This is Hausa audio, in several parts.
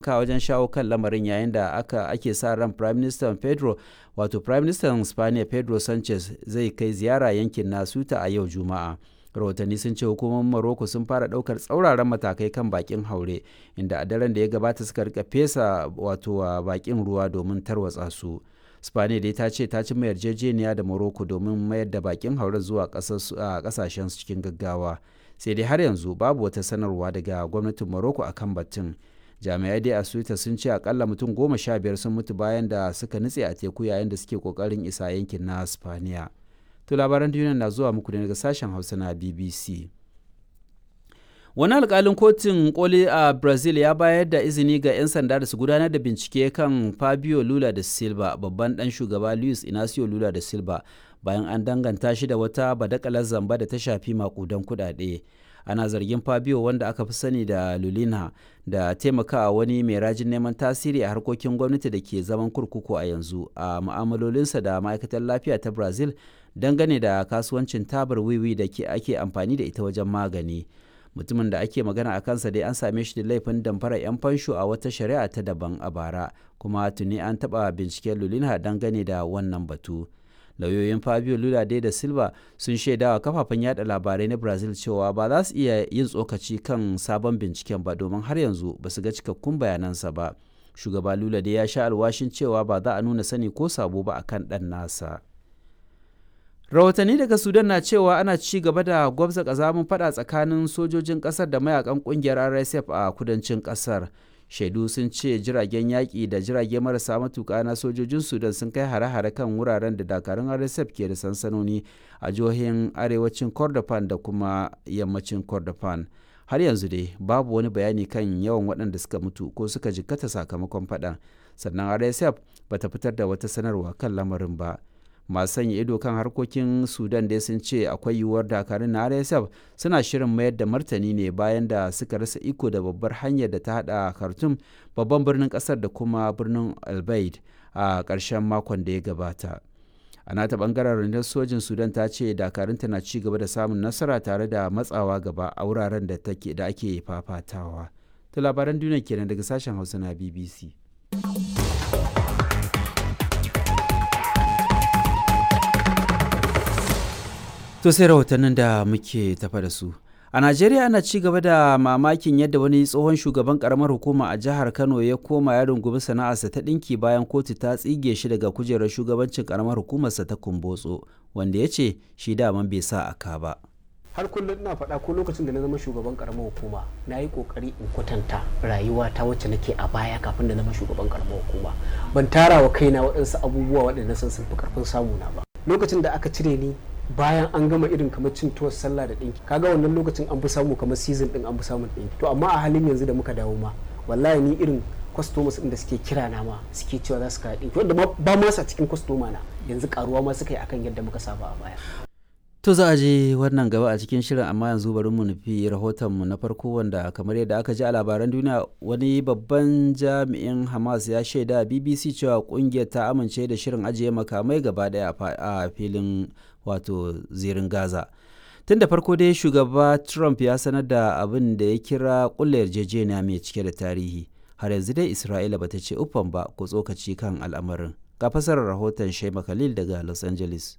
taimaka wajen shawo kan lamarin yayin da aka ake sa ran prime minister pedro wato prime minister spaniya pedro sanchez zai kai ziyara yankin na suta a yau juma'a rahotanni sun ce hukumomin morocco sun fara daukar tsauraran matakai kan bakin haure inda a daren da ya gabata suka rika fesa wato bakin ruwa domin tarwatsa su spaniya dai ta ce ta cimma yarjejeniya da morocco domin mayar da bakin haure zuwa kasashen cikin gaggawa sai dai har yanzu babu wata sanarwa daga gwamnatin morocco akan batun jami'ai dai a suita sun ce akalla mutum goma sha biyar sun mutu bayan da suka nutse a teku yayin da suke kokarin isa yankin na spaniya to labaran duniya na zuwa muku daga sashen hausa na bbc wani alkalin kotun koli a brazil ya bayar da izini ga 'yan sanda da su gudanar da bincike kan fabio lula da silva babban dan shugaba luis inacio lula da silva bayan an danganta shi da wata badakalar zamba da ta shafi makudan kudade ana zargin fabio wanda aka fi sani da lulina da taimakawa wani mai rajin neman tasiri a harkokin gwamnati da ke zaman kurkuku a yanzu a mu'amalolinsa da ma'aikatar lafiya ta brazil dangane da kasuwancin tabar wiwi da ake amfani da ita wajen magani mutumin da ake magana a kansa dai an same shi da laifin damfara 'yan fansho a wata shari'a ta daban a bara kuma tuni an taɓa binciken lulina dangane da wannan batu lauyoyin fabio lula dai da silva sun shaidawa kafafen yada labarai na brazil cewa ba za su iya yin tsokaci kan sabon binciken ba domin har yanzu ba su ga cikakkun bayanansa ba shugaba lula dai ya sha alwashin cewa ba za a nuna sani ko sabo ba akan ɗan nasa rahotanni daga sudan na cewa ana ci gaba da gwabza kazamin fada tsakanin sojojin kasar da mayakan kungiyar rsf a kudancin kasar shaidu sun ce jiragen yaƙi da jirage marasa matuƙa na sojojin sudan sun kai hare-hare kan wuraren da dakarun rsf ke da sansanoni a jihohin arewacin kordofan da kuma yammacin kordofan har yanzu dai babu wani bayani kan yawan waɗanda suka mutu ko suka jikkata sakamakon faɗan sannan rsf bata fitar da wata sanarwa kan lamarin ba masu sanya ido kan harkokin sudan dai sun ce akwai yiwuwar dakarun na rsf suna shirin mayar da martani ne bayan da suka rasa iko da babbar hanyar da ta hada khartoum babban birnin kasar da kuma birnin albaid a ƙarshen makon da ya gabata a nata bangaren rundunar sojin sudan ta ce dakarunta na ci gaba da samun nasara tare da matsawa gaba a wuraren da ake fafatawa ta labaran duniya kenan daga sashen hausa na bbc To sai rahotannin da muke tafa da su. A Najeriya ana ci gaba da mamakin yadda wani tsohon shugaban karamar hukuma a jihar Kano ya koma ya rungumi sana'arsa ta ɗinki bayan kotu ta tsige shi daga kujerar shugabancin karamar hukumarsa ta Kumbotso, wanda ya ce shi daman bai sa aka ba. har kullum ina faɗa ko lokacin da na zama shugaban karamar hukuma na yi kokari in kwatanta rayuwa ta wacce nake a baya kafin da zama shugaban karamar hukuma ban tara wa kaina waɗansu abubuwa waɗanda san sun fi karfin samu na ba lokacin da aka cire ni bayan an gama irin kamar cin tuwar sallah da ɗinki kaga wannan lokacin an fi samu kamar season ɗin an fi samun ɗinki to amma a halin yanzu da muka dawo ma wallahi ni irin customers ɗin da suke kira na ma suke cewa za su kawo ɗinki wanda ba ma sa cikin customer na yanzu karuwa ma suka yi akan yadda muka saba a baya To za a je wannan gaba a cikin shirin amma yanzu bari mu nufi rahotonmu na farko wanda kamar yadda aka ji a labaran duniya wani babban jami'in Hamas ya shaida BBC cewa kungiyar ta amince da shirin ajiye makamai gaba daya a filin wato zirin Gaza. Tun da farko dai shugaba Trump ya sanar da abin da ya kira kulla yarjejeniya mai cike da tarihi. Har yanzu dai Isra'ila bata ce uffan ba ko tsokaci kan al'amarin. Ga fasarar rahoton Shema Khalil daga Los Angeles.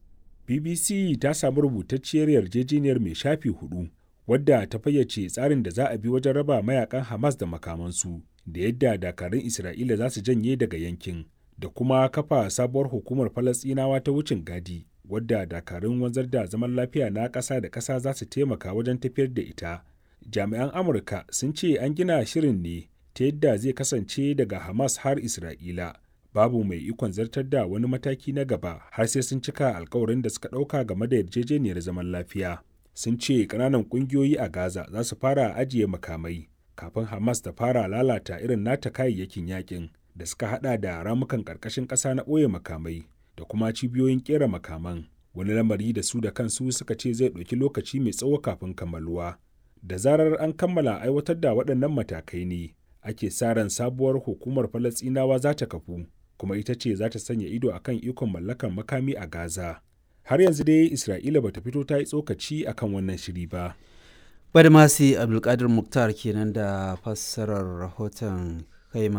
BBC ta samu rubutacciyar yarjejeniyar mai shafi hudu wadda ta fayyace tsarin da za a bi wajen raba mayakan Hamas da makamansu da yadda dakarun Isra'ila za su janye daga yankin da kuma kafa sabuwar hukumar Falasɗinawa ta wucin gadi wadda dakarun wanzar da zaman lafiya na ƙasa da ƙasa za su taimaka wajen tafiyar da ita. Jami'an Amurka sun ce an gina shirin ne ta yadda zai kasance daga Hamas har Isra'ila. babu mai ikon zartar da wani mataki na gaba har sai sun cika alkawarin da suka ɗauka game da yarjejeniyar zaman lafiya sun ce ƙananan ƙungiyoyi a gaza za su fara ajiye makamai kafin hamas ta fara lalata irin nata kayayyakin yakin da suka hada da ramukan ƙarƙashin ƙasa na ɓoye makamai da kuma cibiyoyin ƙera makaman wani lamari da su da kansu suka ce zai ɗauki lokaci mai tsawo kafin kammaluwa da zarar an kammala aiwatar da waɗannan matakai ne ake sa ran sabuwar hukumar falasɗinawa za ta kafu kuma ita ce za ta sanya ido akan ikon mallakar makami a Gaza. Har yanzu dai Isra'ila bata fito ta yi tsokaci akan wannan shiri ba. Badmasi Abdulkadir Muktar kenan da fassarar rahoton kaima